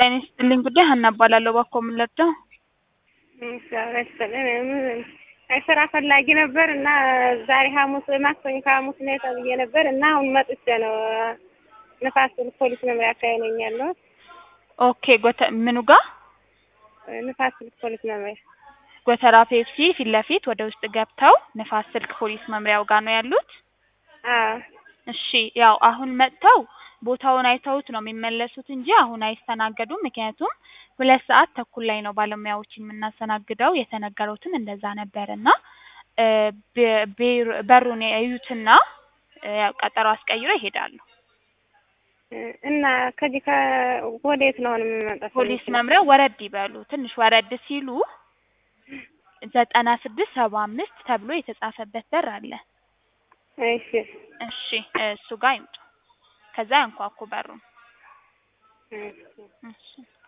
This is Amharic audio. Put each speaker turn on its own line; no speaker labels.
ጤና ይስጥልኝ ጉዳይ ሀና እባላለሁ። እባክዎ ምን ልርዳው?
ስራ ፈላጊ ነበር እና ዛሬ ሐሙስ ማክሰኞ ከሐሙስ ነው ተብዬ ነበር እና አሁን መጥቼ ነው ንፋስ ስልክ ፖሊስ መምሪያ አካባቢ ነኝ ያለሁት።
ኦኬ ጎተ ምኑ ጋ
ንፋስ ስልክ ፖሊስ መምሪያ
ጎተራ ፔፕሲ ፊት ለፊት ወደ ውስጥ ገብተው ንፋስ ስልክ ፖሊስ መምሪያው ጋር ነው ያሉት?
አዎ
እሺ ያው አሁን መጥተው ቦታውን አይተውት ነው የሚመለሱት እንጂ አሁን አይስተናገዱም። ምክንያቱም ሁለት ሰዓት ተኩል ላይ ነው ባለሙያዎችን የምናስተናግደው። የተነገሩትም እንደዛ ነበር እና እ ቤ- ቤር- በሩን ያዩትና እ ያው ቀጠሮ አስቀይረው ይሄዳሉ።
እና ከዚህ ከወዴት ነው አሁን የምመጣው?
ፖሊስ መምሪያው ወረድ ይበሉ። ትንሽ ወረድ ሲሉ ዘጠና ስድስት ሰባ አምስት ተብሎ የተጻፈበት በር አለ።
እሺ
እሺ እሱ ጋር ይምጡ። ከዛ ያንኳኩ በሩን።
እሺ
እሺ